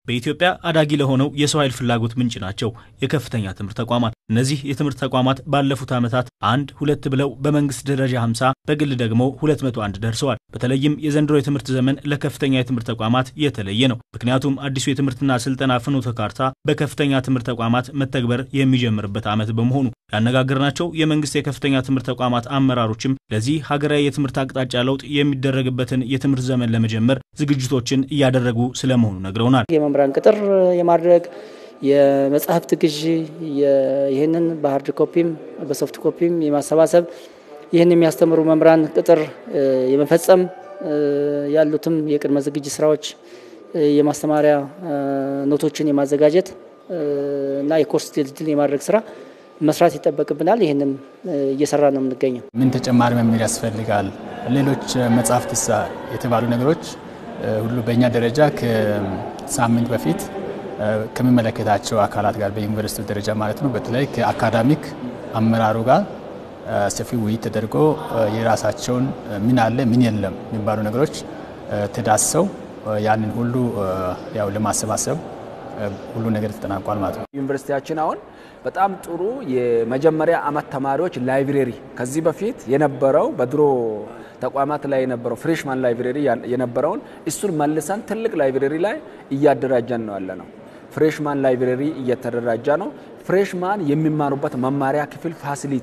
በኢትዮጵያ አዳጊ ለሆነው የሰው ኃይል ፍላጎት ምንጭ ናቸው የከፍተኛ ትምህርት ተቋማት። እነዚህ የትምህርት ተቋማት ባለፉት ዓመታት አንድ ሁለት ብለው በመንግስት ደረጃ 50 በግል ደግሞ 201 ደርሰዋል። በተለይም የዘንድሮ የትምህርት ዘመን ለከፍተኛ የትምህርት ተቋማት የተለየ ነው። ምክንያቱም አዲሱ የትምህርትና ስልጠና ፍኖተ ካርታ በከፍተኛ ትምህርት ተቋማት መተግበር የሚጀምርበት ዓመት በመሆኑ ያነጋገርናቸው የመንግስት የከፍተኛ ትምህርት ተቋማት አመራሮችም ለዚህ ሀገራዊ የትምህርት አቅጣጫ ለውጥ የሚደረግበትን የትምህርት ዘመን ለመጀመር ዝግጅቶችን እያደረጉ ስለመሆኑ ነግረውናል። የመምህራን ቅጥር የማድረግ የመጽሐፍት ግዢ ይህንን በሀርድ ኮፒም በሶፍት ኮፒም የማሰባሰብ ይህን የሚያስተምሩ መምህራን ቅጥር የመፈጸም ያሉትም የቅድመ ዝግጅት ስራዎች የማስተማሪያ ኖቶችን የማዘጋጀት እና የኮርስ ድልድል የማድረግ ስራ መስራት ይጠበቅብናል። ይህንም እየሰራ ነው የምንገኘው። ምን ተጨማሪ መምህር ያስፈልጋል፣ ሌሎች መጽሐፍት የተባሉ ነገሮች ሁሉ በእኛ ደረጃ ከሳምንት በፊት ከሚመለከታቸው አካላት ጋር በዩኒቨርሲቲ ደረጃ ማለት ነው በተለይ ከአካዳሚክ አመራሩ ጋር ሰፊ ውይይት ተደርጎ የራሳቸውን ምን አለ ምን የለም የሚባሉ ነገሮች ተዳሰው ያንን ሁሉ ያው ለማሰባሰብ ሁሉ ነገር ተጠናቋል ማለት ነው። ዩኒቨርሲቲያችን አሁን በጣም ጥሩ የመጀመሪያ አመት ተማሪዎች ላይብሬሪ ከዚህ በፊት የነበረው በድሮ ተቋማት ላይ የነበረው ፍሬሽማን ላይብሬሪ የነበረውን እሱን መልሰን ትልቅ ላይብሬሪ ላይ እያደራጀን ነው ያለ ነው። ፍሬሽማን ላይብሬሪ እየተደራጀ ነው። ፍሬሽማን የሚማሩበት መማሪያ ክፍል ፋሲሊቲ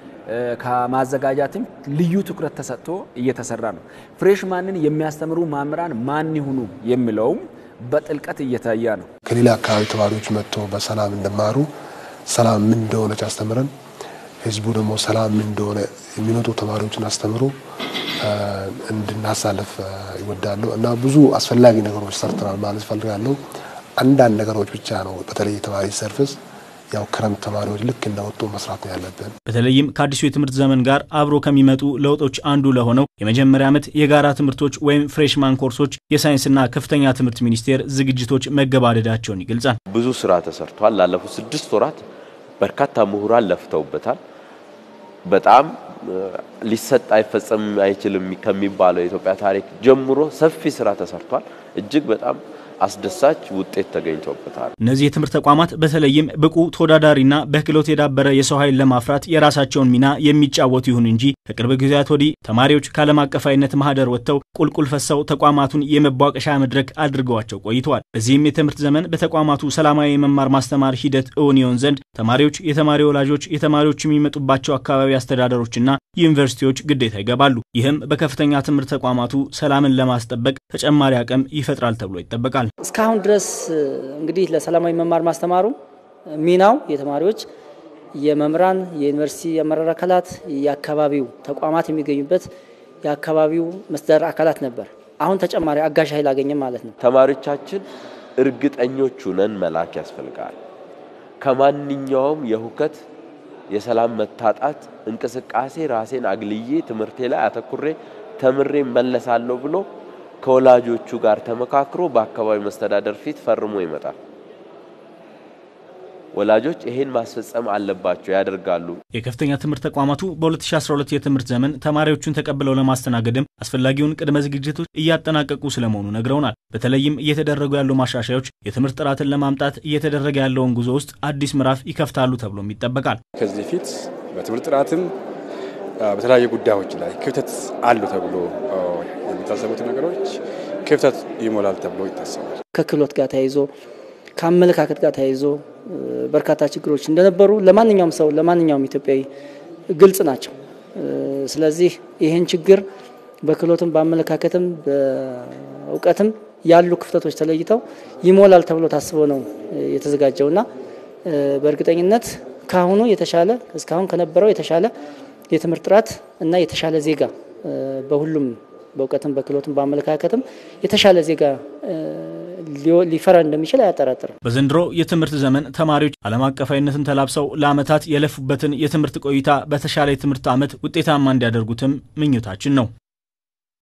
ከማዘጋጃትም ልዩ ትኩረት ተሰጥቶ እየተሰራ ነው። ፍሬሽማንን የሚያስተምሩ መምህራን ማን ይሁኑ የሚለውም በጥልቀት እየታየ ነው። ከሌላ አካባቢ ተማሪዎች መጥቶ በሰላም እንደማሩ ሰላም ምን እንደሆነች አስተምረን ህዝቡ ደግሞ ሰላም ምን እንደሆነ የሚመጡ ተማሪዎችን አስተምሮ እንድናሳልፍ ይወዳለሁ እና ብዙ አስፈላጊ ነገሮች ሰርተናል ማለት ፈልጋለሁ። አንዳንድ ነገሮች ብቻ ነው በተለይ የተማሪ ሰርቪስ ያው ክረምት ተማሪዎች ልክ እንደወጡ መስራት ነው ያለብን። በተለይም ከአዲሱ የትምህርት ዘመን ጋር አብሮ ከሚመጡ ለውጦች አንዱ ለሆነው የመጀመሪያ ዓመት የጋራ ትምህርቶች ወይም ፍሬሽማን ኮርሶች የሳይንስና ከፍተኛ ትምህርት ሚኒስቴር ዝግጅቶች መገባደዳቸውን ይገልጻል። ብዙ ስራ ተሰርቷል። ላለፉት ስድስት ወራት በርካታ ምሁራን ለፍተውበታል። በጣም ሊሰጥ አይፈጸም አይችልም ከሚባለው የኢትዮጵያ ታሪክ ጀምሮ ሰፊ ስራ ተሰርቷል። እጅግ በጣም አስደሳች ውጤት ተገኝቶበታል። እነዚህ የትምህርት ተቋማት በተለይም ብቁ ተወዳዳሪና በክህሎት የዳበረ የሰው ኃይል ለማፍራት የራሳቸውን ሚና የሚጫወቱ ይሁን እንጂ ከቅርብ ጊዜያት ወዲህ ተማሪዎች ከዓለም አቀፋዊነት ማህደር ወጥተው ቁልቁል ፈሰው ተቋማቱን የመቧቀሻ መድረክ አድርገዋቸው ቆይተዋል። በዚህም የትምህርት ዘመን በተቋማቱ ሰላማዊ የመማር ማስተማር ሂደት እውን ይሆን ዘንድ ተማሪዎች፣ የተማሪ ወላጆች፣ የተማሪዎች የሚመጡባቸው አካባቢ አስተዳደሮችና ዩኒቨርሲቲዎች ግዴታ ይገባሉ። ይህም በከፍተኛ ትምህርት ተቋማቱ ሰላምን ለማስጠበቅ ተጨማሪ አቅም ይፈጥራል ተብሎ ይጠበቃል። እስካሁን ድረስ እንግዲህ ለሰላማዊ መማር ማስተማሩ ሚናው የተማሪዎች፣ የመምህራን፣ የዩኒቨርሲቲ አመራር አካላት፣ የአካባቢው ተቋማት የሚገኙበት የአካባቢው መስተዳድር አካላት ነበር። አሁን ተጨማሪ አጋዥ ኃይል አገኘም ማለት ነው። ተማሪዎቻችን እርግጠኞቹ ነን መላክ ያስፈልጋል። ከማንኛውም የሁከት የሰላም መታጣት እንቅስቃሴ ራሴን አግልዬ ትምህርቴ ላይ አተኩሬ ተምሬ መለሳለሁ ብሎ ከወላጆቹ ጋር ተመካክሮ በአካባቢ መስተዳደር ፊት ፈርሞ ይመጣል። ወላጆች ይሄን ማስፈጸም አለባቸው፣ ያደርጋሉ። የከፍተኛ ትምህርት ተቋማቱ በ2012 የትምህርት ዘመን ተማሪዎቹን ተቀብለው ለማስተናገድም አስፈላጊውን ቅድመ ዝግጅቶች እያጠናቀቁ ስለመሆኑ ነግረውናል። በተለይም እየተደረጉ ያሉ ማሻሻዮች የትምህርት ጥራትን ለማምጣት እየተደረገ ያለውን ጉዞ ውስጥ አዲስ ምዕራፍ ይከፍታሉ ተብሎም ይጠበቃል። ከዚህ በፊት በትምህርት ጥራትም በተለያዩ ጉዳዮች ላይ ክፍተት አሉ ተብሎ የሚታሰቡት ነገሮች ክፍተት ይሞላል ተብሎ ይታሰባል። ከክህሎት ጋር ተያይዞ ከአመለካከት ጋር ተያይዞ በርካታ ችግሮች እንደነበሩ ለማንኛውም ሰው ለማንኛውም ኢትዮጵያዊ ግልጽ ናቸው። ስለዚህ ይህን ችግር በክህሎትም በአመለካከትም በእውቀትም ያሉ ክፍተቶች ተለይተው ይሞላል ተብሎ ታስቦ ነው የተዘጋጀውና በእርግጠኝነት ከአሁኑ የተሻለ እስካሁን ከነበረው የተሻለ የትምህርት ጥራት እና የተሻለ ዜጋ በሁሉም በእውቀትም በክህሎትም በአመለካከትም የተሻለ ዜጋ ሊፈራ እንደሚችል አያጠራጥርም። በዘንድሮ የትምህርት ዘመን ተማሪዎች ዓለም አቀፋዊነትን ተላብሰው ለዓመታት የለፉበትን የትምህርት ቆይታ በተሻለ የትምህርት ዓመት ውጤታማ እንዲያደርጉትም ምኞታችን ነው።